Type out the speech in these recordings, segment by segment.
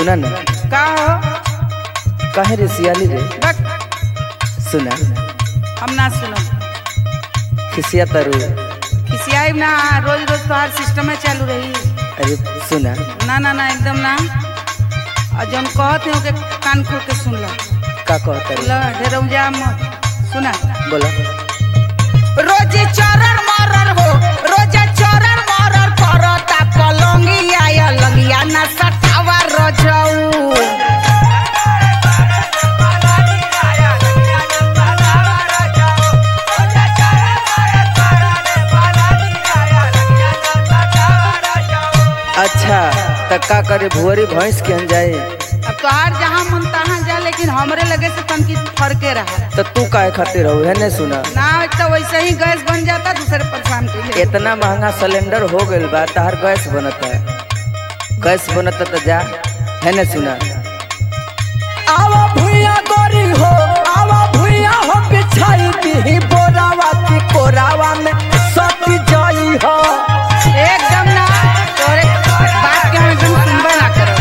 सुना ना का हो काहे रे सियाली रे बक सुना हम ना सुनो खिसिया तरु खिसियाई ना रोज रोज तोहार सिस्टम में चालू रही अरे सुना ना ना ना एकदम ना और जब कहते हो के कान खोल के सुन लो का कहता रे लो ढेर जा मत सुना बोला रोज चरण मरर हो रोज चरण मरर करता कलंगिया या लगिया ना सटावा रजऊ अच्छा त का करे भुअरी भैंस के हम जाए अब तोहार जहाँ मन तहाँ जा लेकिन हमरे लगे से तनकी फरके रहा त तू काहे खातिर हो है ने सुना ना तो वैसे ही गैस बन जाता दूसरे परेशान के लिए इतना महंगा सिलेंडर हो गइल बा तहार गैस बनता गैस बनता त जा है ने सुना आवा भुइया गोरी हो आवा भुइया हो बिछाई दी बोरावा की कोरावा में सती जाई हो एकदम ना तोरे बात के हम एकदम सुनबे ना करो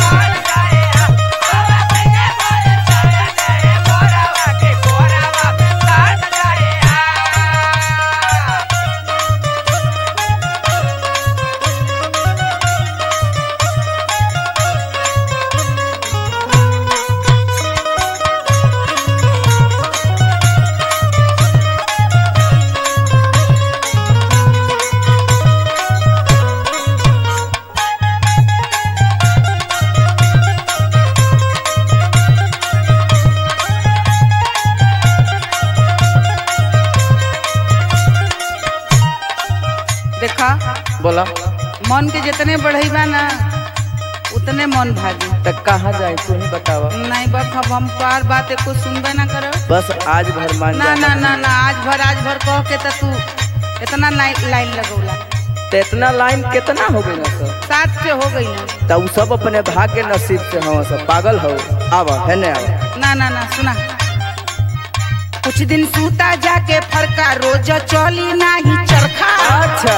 देखा बोला मन के जितने बढ़ई बा ना उतने मन भागी त कहाँ जाए तू ही बतावा नहीं बस अब हम तोहार बात एको सुनबे ना करो बस आज भर मान ना जा ना ना ना आज भर आज भर कह के तो तू इतना लाइन लाइन लगौला त इतना लाइन कितना हो गई ना सब सात से हो गई ना त उ सब अपने भाग्य नसीब से हम सब पागल हो आवा है ने आवा ना ना ना सुना कुछ दिन सूता जाके फरका रोज चली नाही चरखा अच्छा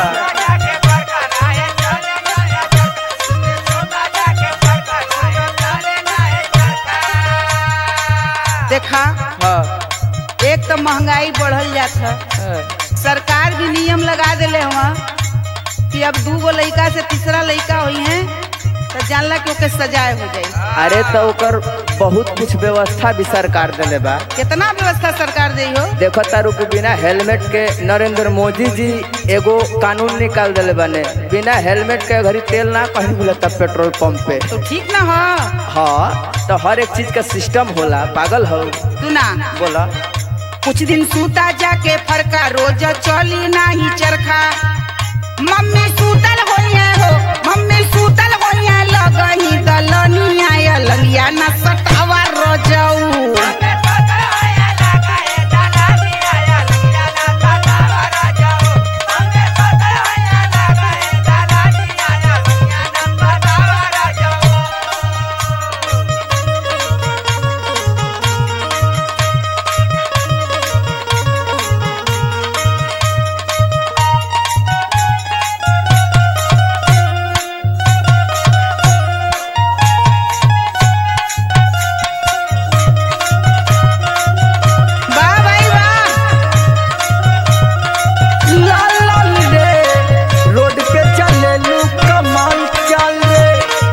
देखा हाँ एक तो महंगाई बढ़ल जात है हाँ। सरकार भी नियम लगा दिले हुआ कि अब दू गो लड़का से तीसरा लड़का हुई है तो जानला कि ओके सजाए हो जाई अरे तो ओकर बहुत कुछ व्यवस्था भी सरकार देले बा कितना व्यवस्था सरकार दे हो देखो तारू के बिना हेलमेट के नरेंद्र मोदी जी एगो कानून निकाल दिले बने बिना हेलमेट के घरी तेल ना कहीं मिलता पेट्रोल पंप पे तो ठीक ना हो हाँ तो हर एक चीज का सिस्टम होला पागल हो तू ना बोला कुछ दिन सूता जाके फरका रोज चली नाही चरखा मम्मी सूतल होइए हो मम्मी सूतल होइए लगही दलनिया या ललिया न सटावा रोजऊ वाह भाई वाह लाल लाल रे रोड पे चले लू कमाल चल रे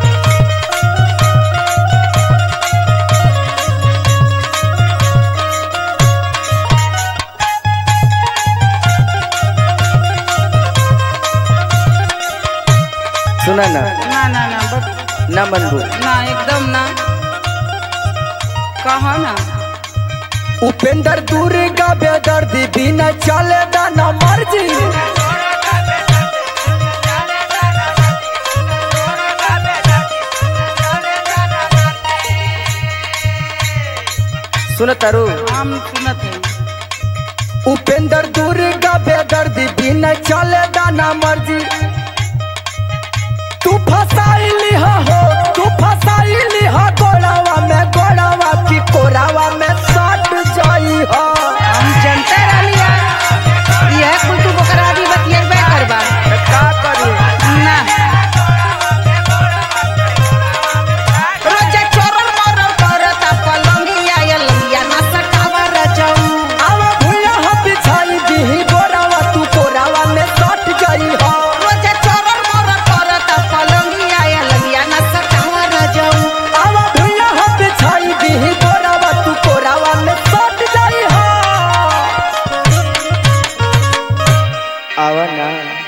सुना ना ना ना ना बस ना मनबू ना एकदम ना कहा ना उपेंद्र दूर का बेदर्दी बिना चले ना मर्जी सुन तारू हम सुनत है उपेंद्र दूर का बेदर्दी बिना चले ना मर्जी तू फसाइली हो तू फसाइली हो गोड़ावा में गोड़ावा की कोरावा में सट जाई हो हम जनते रहलिया यह कुल तू बकरा भी बतियेबे करबा का करी ना रोज आवा ना